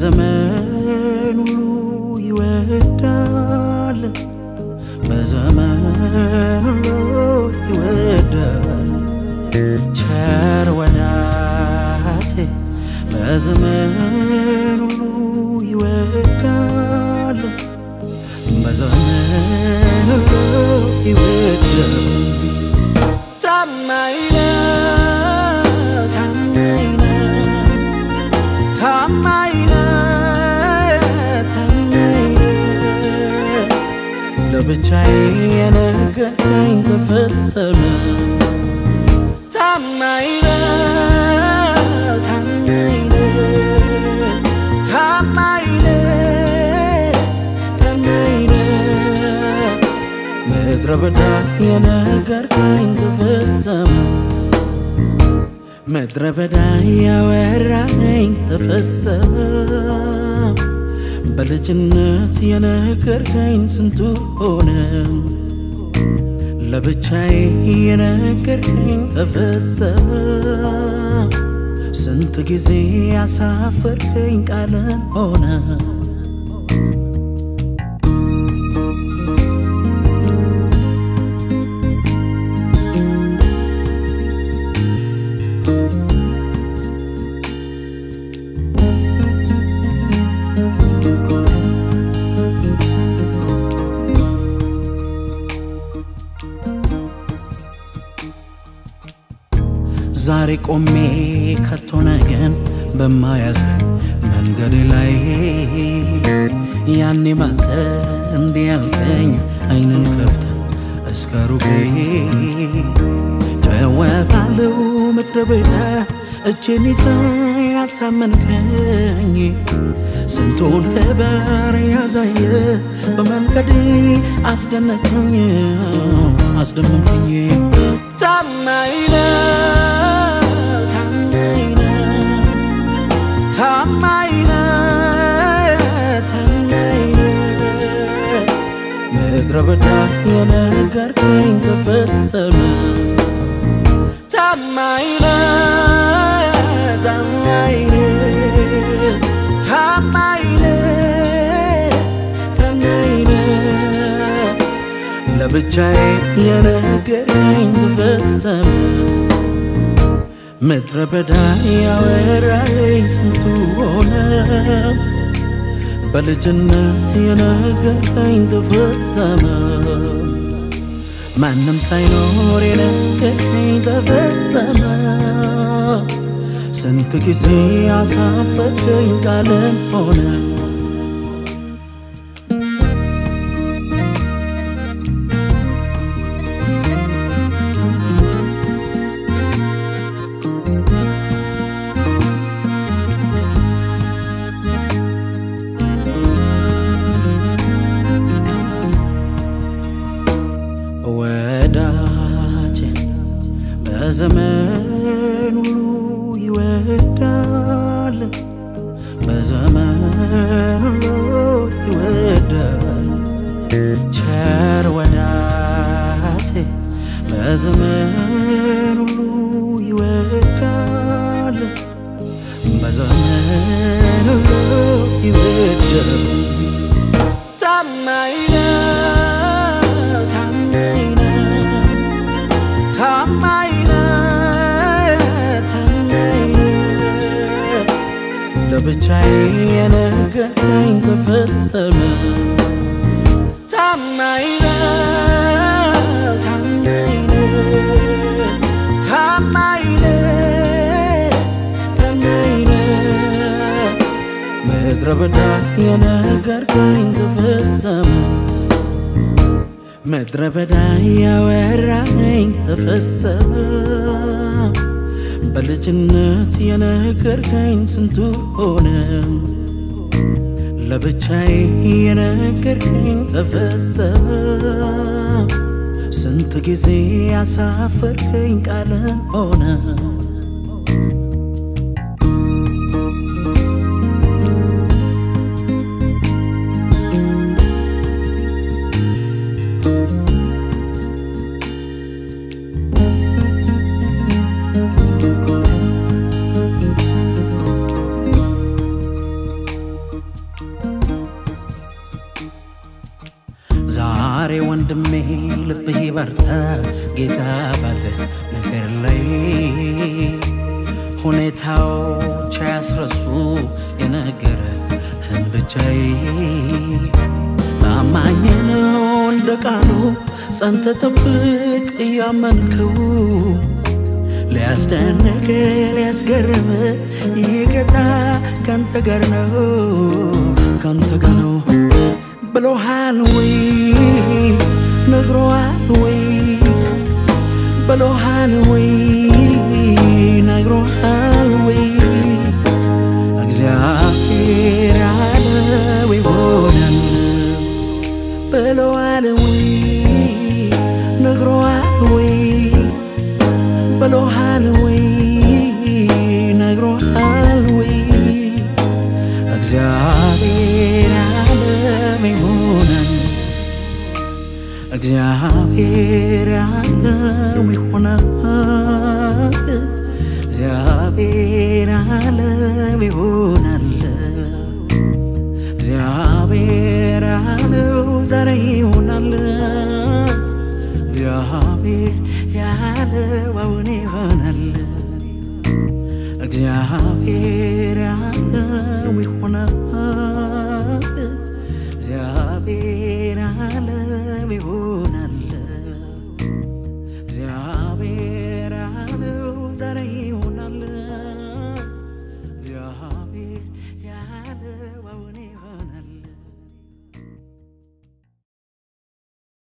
በዘመን ሁሉ ይወዳል በዘመን ሁሉ ይወዳል ቸር ወዳጄ በዘመን ሁሉ ይወዳል በዘመን ሁሉ ይወዳል ታማኝ ነው ታማኝ ነው ታማኝ ነው ታማኝ ነው ለብቻዬ የነገረኝ ተፈጸመ ታማኝ ነው ታማኝ ነው ታማኝ ነው ታማኝ ነው ምድረ በዳ የነገርከኝ ተፈጸመ ምድረ በዳ ያወራኝ ተፈጸመ በልጅነት የነገርከኝ ስንቱ ሆነ ለብቻዬ የነገርከኝ ተፈጸመ ስንት ጊዜ ያሳፈርከኝ ቃልን ሆነ ዛሬ ቆሜ ከቶ ነገን በማያሳይ መንገድ ላይ ያኔ ባንተ እንዲህ ያልከኝ አይንን ከፍተ እስከ ሩቄ ጨወቃለው ምድረ በዳ እጄን ይዘ ያሳመንከኝ ስንቱን ክብር ያዛየ በመንገዴ አስደነቀኝ አስደመምከኝ ታማኝ ነው ታማኝ ነው ታማኝ ነው ታማኝ ነው ምድረ በዳ የነገርከኝ ተፈጸመ ታማኝ ነው ታማኝ ነው ታማኝ ነው ታማኝ ነው ለብቻዬ የነገረኝ ተፈጸመ ምድረ በዳ ያወራኝ ስንቱ ሆነ በልጅነት የነገረኝ ተፈጸመ ማንም ሳይኖር የነገረኝ ተፈጸመ ስንት ጊዜ አሳፈረኝ ቃልን ሆነ ወዳጄ በዘመን ሁሉ ይወዳል በዘመን ሁሉ ይወዳል ቸር ወዳጄ በዘመን ሁሉ ይወዳል በዘመን ሁሉ ይወዳል ታማኝ ነው ታማኝ ነው ታማኝ ነው ታማኝ ነው ለብቻዬ የነገረኝ ተፈጸመ ታማኝ ነው ታማኝ ነው ታማኝ ነው ታማኝ ነው ምድረ በዳ የነገርከኝ ተፈጸመ ምድረ በዳ ያወራኝ ተፈጸመ በልጅነት የነገርከኝ ስንቱ ሆነ ለብቻዬ የነገርከኝ ተፈጸመ ስንት ጊዜ ያሳፈርከኝ ቃልን ሆነ ዛሬ ወንድሜ ልብህ ይበርታ ጌታ ባለ ነገር ላይ ሁኔታዎች አያስረሱ የነገረህን ብቻዬ ታማኝ ነው እንደ ቃሉ ጸንተ ጠብቅ እያመንከው ሊያስደንቅ ሊያስገርም ይህ ጌታ ካንተ ጋር ነው ካንተ ጋር ነው ብሎሃል ወይ ነግሮሃል ወይ ብሎሃል ወይ ነግሮሃል ወይ እግዚአብሔር ያለው ይሆናል ብሎሃል ወይ ነግሮሃል ወይ ብሎሃል ወይ ነግሮሃል ወይ እግዚአብሔር ያለው ይሆናል እግዚአብሔር ያለው ይሆናል እግዚአብሔር ያለው ይሆናል እግዚአብሔር ያለው ዛሬ ይሆናል እግዚአብሔር ያለው አሁን ይሆናል እግዚአብሔር ያለው ይሆናል እግዚአብሔር ያለው ይሆናል